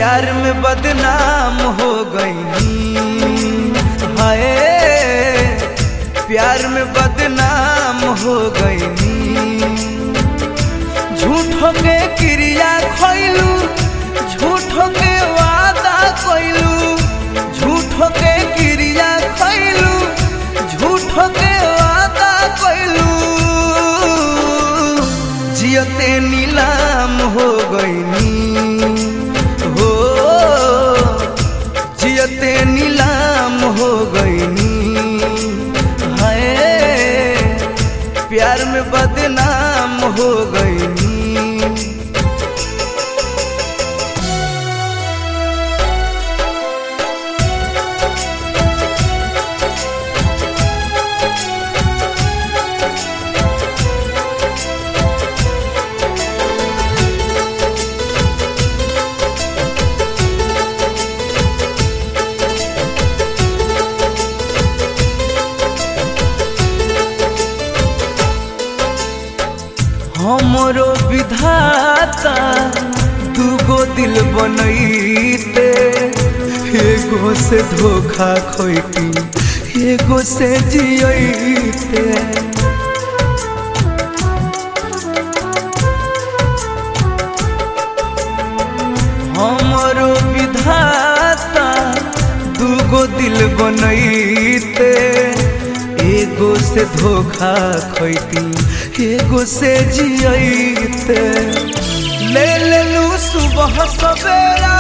प्यार में बदनाम हो गई हाय प्यार में बदनाम हो गई झूठो के क्रिया खोइलू झूठो के वादा कोइलू झूठो के क्रिया खोइलू झूठो के वादा कोइलू जियते नीलाम हो गईनी हो जियते नीलाम हो गईनी हाय प्यार में बदनाम हो गईनी हमरो विधाता दूगो दिल बनैते एगो से धोखा खोइती एगो से जियते हमरो विधाता दूगो दिल बनैते एगो से धोखा खोइती एगो से जियते ले लेलू सुबह सवेरा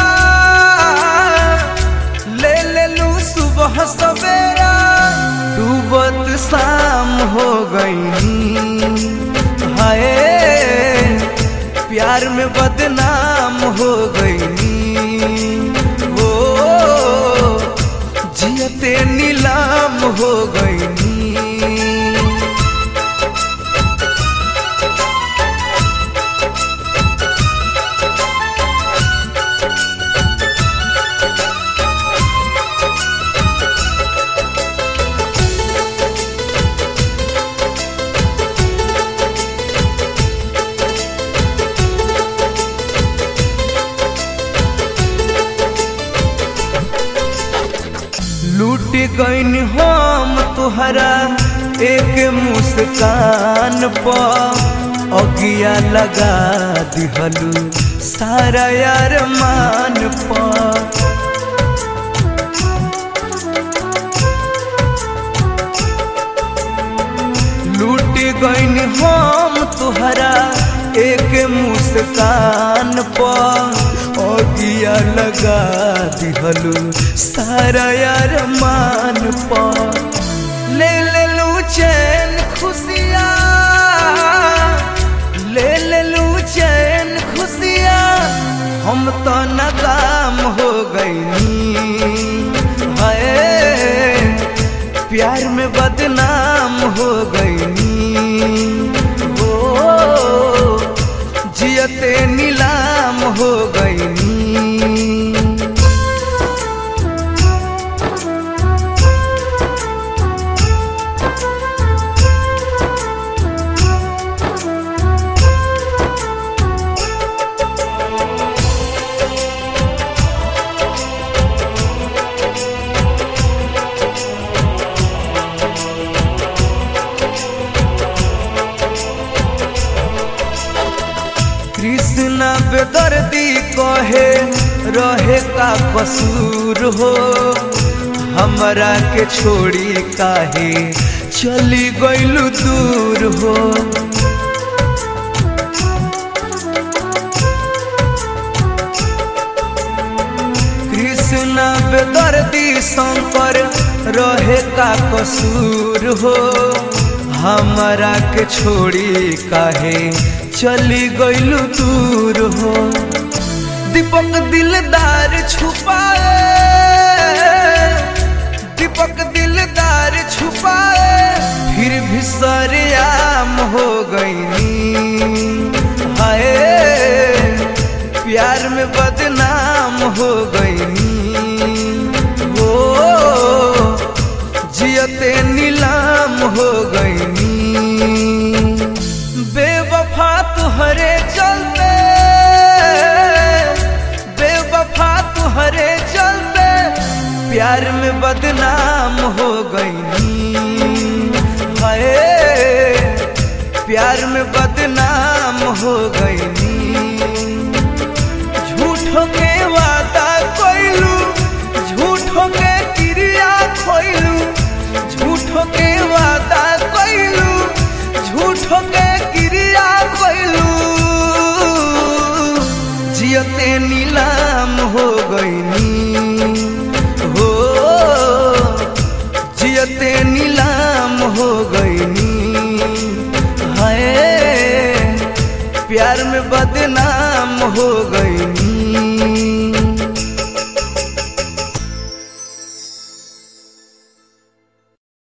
ले लेलू सुबह सवेरा डूबत शाम हो गई हाय प्यार में बदनाम हो गई वो जियते नीलाम हो गई लूट गईन हम तुहरा एक मुस्कान पर अगिया लगा दिहलू सारा यार मान पर लूट गईन हम तुहरा एक मुस्कान पर अगिया लगा दिहलू सारा यार मान पर ले लेलू चैन खुशिया ले लेलू चैन खुशिया हम तो नाकाम हो गईनी हाय प्यार में बदनाम हो गईनी हो जियते नीलाम हो गईनी कृष्णा बेदर्दी कहे रहे का कसूर हो हमरा के छोड़ी काहे चली गईलू दूर हो कृष्णा बेदर्दी शंकर रहे का कसूर हो हमरा के छोड़ी काहे चली गईलू दूर हो दीपक दिलदार छुपाए दीपक दिलदार छुपाए फिर भी सरेआम हो गईनी हाय प्यार में बदनाम हो गईनी हो जियते नीलाम हो गईनी बेवफा तुहरे चलते बेवफा झूठो के वादा कोइलू झूठो के क्रिया खोइलू झूठो के वादा कोइलू झूठो के क्रिया कोइलू जियते नीलाम हो गईनी हो जियते नीलाम हो गईनी हाय प्यार में बदनाम हो गईनी